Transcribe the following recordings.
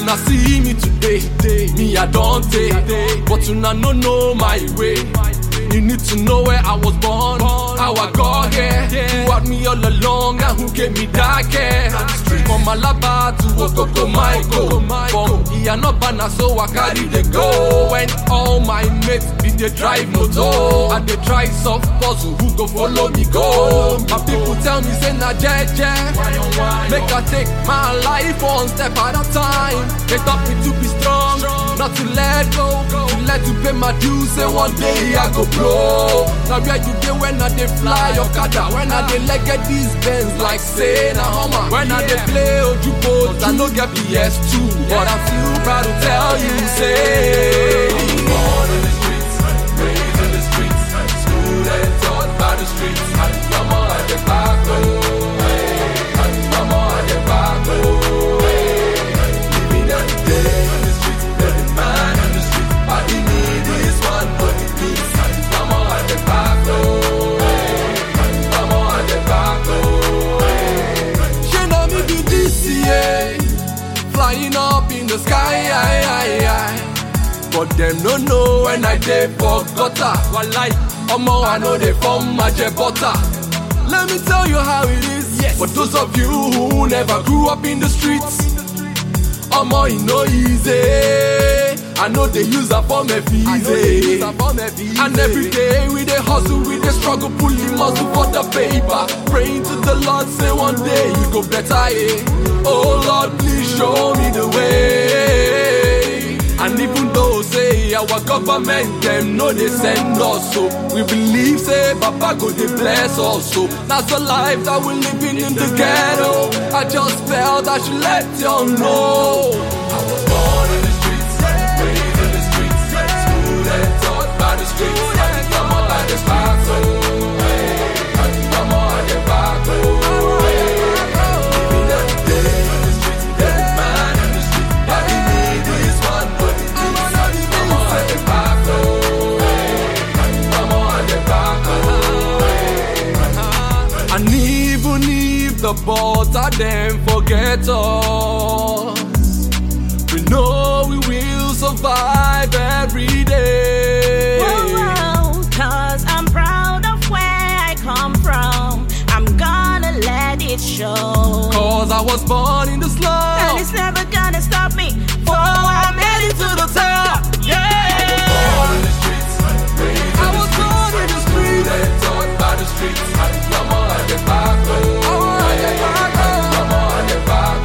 Una see me today, me I don't take, but una no know my way. You need to know where I was born, how I got here, who had me all along, and who gave me that care. From Alaba to Okoko Michael, from Iyanobana, so I carry the go. When all my mates be they drive motor, and they try soft puzzle, who go follow me go? My people tell me say na jeje, make I take my life one step at a time. They taught me to be strong, not to let go, to let to pay my dues. Say one day I go blow. Now where you dey when I dey fly Okada, when I dey leg get these bends like say na Hummer. When I dey play Ojubo, I no get PS2, but I'm still proud to tell you say. Born in the streets, raised in the streets, schooled and taught by the streets. Mama at the back, Mama at the back, living every day in the streets, every man in the streets. All he need is one for the peace. Mama at the back, Mama at the back, She know me be this, yeah. Flying up in the sky, aye, aye, aye. But them no know when I dey for gutter. Walai, omo I know they form my butter. Let me tell you how it is. Yes. For those of you who never grew up in the streets, omo e no easy. I know they use a form of easy. And every day we dey hustle, we dey struggle, pulling muscle for the paper. Praying to the Lord, say one day you go better, eh? Oh Lord, please show me the way. And even though say our government them know they send us so we believe say Papa go they bless us so that's the life that we're living in the ghetto. I just felt I should let you know. I was born in the streets, raised in the streets, schooled and taught by the streets. Come on like this back, so come on the back, living every day in the streets, every man in the street. All he need is one for the peace. Come on the back, come on the back. And even if the butter them forget us, we know we will survive every day. Whoa, whoa, Cause I'm proud of where I come from. I'm gonna let it show. Cause I was born in the And slum. it's never gonna stop me. For I'm heading to the top. Yeah. Born in the streets, raised I was born in the streets. And taught by the streets. Mama at the back, Mama at the back, Mama at the back,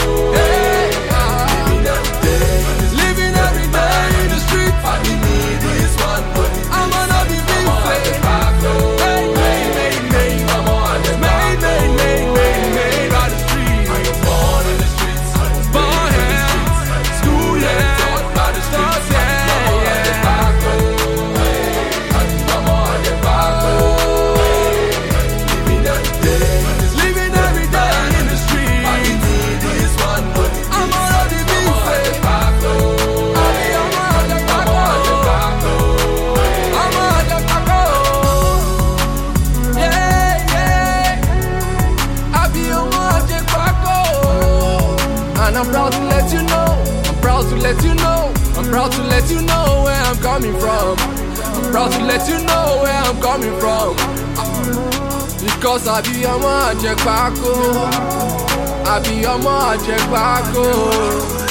Living every day, living every day in the streets. All you need is one for the I'm gonna be big Mama at the back, Hey, hey, hey, hey. Mama at the back, hey, hey, hey, hey, by the streets. I was born in the streets. Born here, school here, taught by the streets. Mama at the back, Mama at the back, living every day, living every day in the streets. All you need is one for the I'm gonna be big Mama at the back, I'll be Mama at the back, Mama at the back, yeah, yeah. I be on Magic Paco. And I'm proud to let you know. I'm proud to let you know. I'm proud to let you know where I'm coming from. I'm proud to let you know where I'm coming from. Because I be on Magic Paco. I be on Magic Paco.